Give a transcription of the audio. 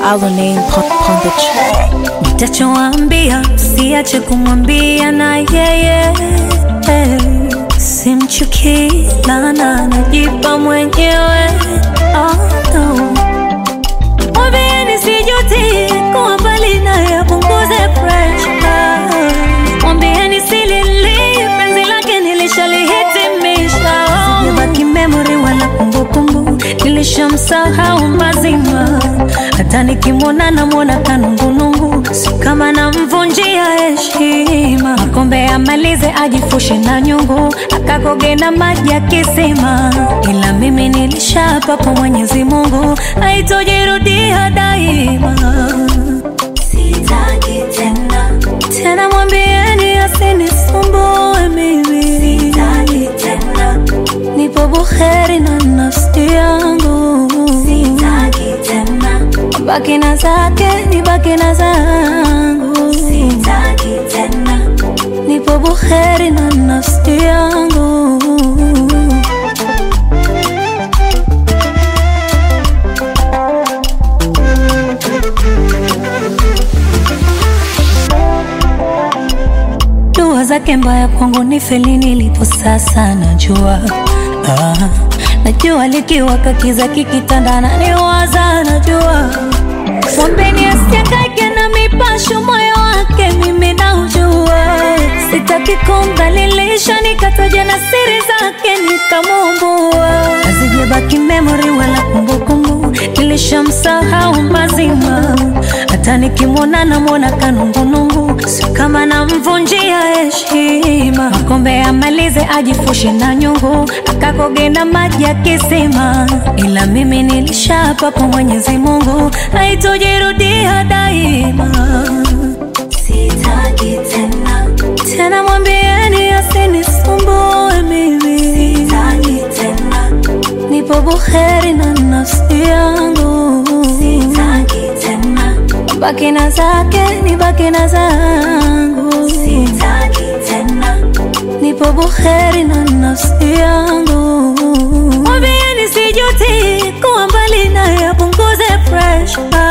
our name pon, pon the track. Nitachowaambia siache kumwambia na yeye simchukii lana najipa mwenyewe oh, no. Mwambieni sijuti kuwa mbali naye apunguze pressure. Mwambieni silili penzi lake nilishalihitimisha sijabaki memory wala kumbukumbu nilishamsahau mazima hata nikimwona namwona kanungunungu si kama namvunjia heshima makombe amalize ajifushe na nyungu akakoge na maji ya kisima ila mimi nilishapa kwa mwenyezi mungu haitojirudia daima sitaki tena tena mwambieni asinisumbue mimi sitaki tena nipo buheri na nafsi yangu sitaki tena baki na zake nibaki na zangu sitaki tena nipo buheri na nafsi yangu dua zake mbaya kwangu ni feli nilipo sasa najua ah, najua likiwaka kiza kikitandana ni waza najua mwambeni asiangaike na mipasho moyo wake mimi naujua sitaki kumdhalilisha nikataja na siri zake nikamumbua hazijabaki memory wala kumbukumbu nilishamsahau mazima hata nikimwona namwona kanungunungu si kama namvunjia heshima makombe amalize ajifushe na nyungu akakoge na maji ya kisima ila mimi nilishapa kwa mwenyezi mungu haitojirudia daima sitaki tena tena mwambieni asinisumbue mimi sitaki tena nipo buheri na nafsi yangu sitaki tena baki na zake nibaki na zangu sitaki tena nipo buheri na nafsi yangu mwambieni sijuti kuwa mbali naye apunguze pressure